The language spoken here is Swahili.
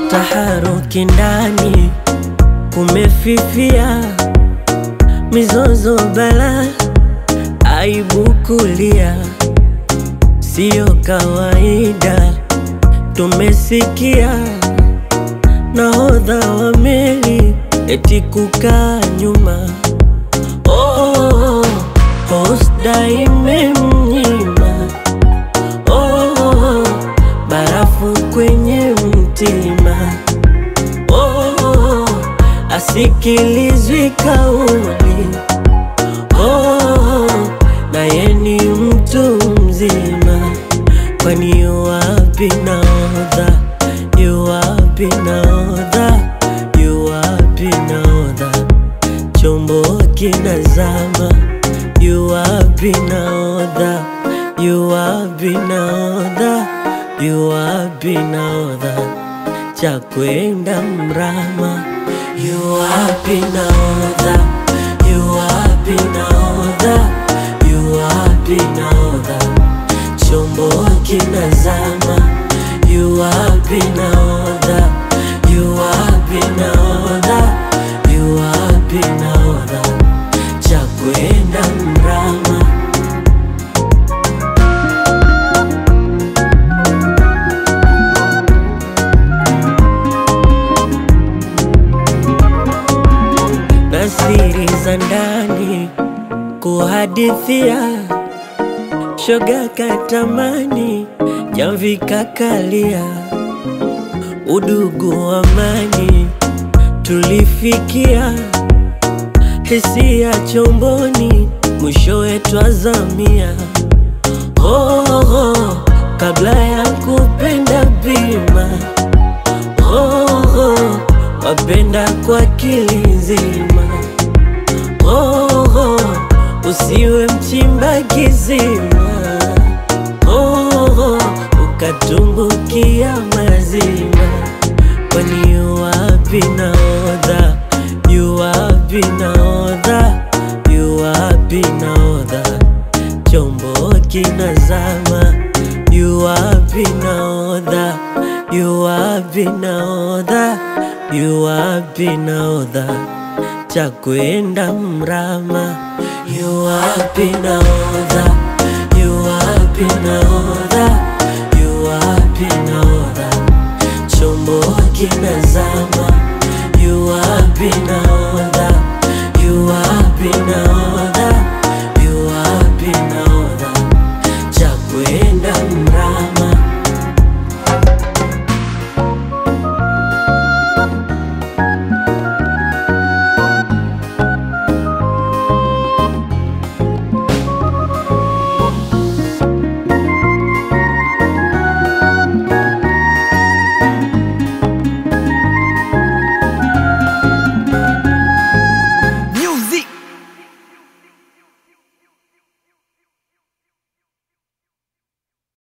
taharuki ndani, kumefifia, mizozo bala, aibu kulia, siyo kawaida. Tumesikia nahodha wa meli eti kukaa nyuma, oh, hosda imemnyima oh, barafu kwenye mtima oh, asikilizwi kauli oh, naye ni mtu mzima, kwani yuwapi nahodha? Yuwapi nahodha? Yuwapi nahodha? Chombo kinazama, yuwapi nahodha? Yuwapi nahodha? Yuwapi nahodha? Cha kwenda mrama, yuwapi nahodha? Yuwapi nahodha? Yuwapi nahodha? Chombo kinazama, yuwapi nahodha? Yuwapi nahodha? Yuwapi nahodha? Cha kwenda mrama. na siri za ndani kuhadithia, shoga katamani, jamvi kakalia, udugu amani tulifikia, hisia chomboni, mwishowe twazamia. Oh, oh, kabla ya kupenda bima oh, oh, wapenda kwa kilizima oh, oh, usiwe mchimba kizima oh, oh, ukatumbukia mazima, kwani yuwapi nahodha? Yuwapi nahodha? Yuwapi nahodha? Chombo kinazama, yuwapi nahodha? Yuwapi nahodha? Yuwapi nahodha? Cha kwenda mrama, yuwapi nahodha? Yuwapi nahodha? Yuwapi nahodha? Chombo kinazama, yuwapi nahodha?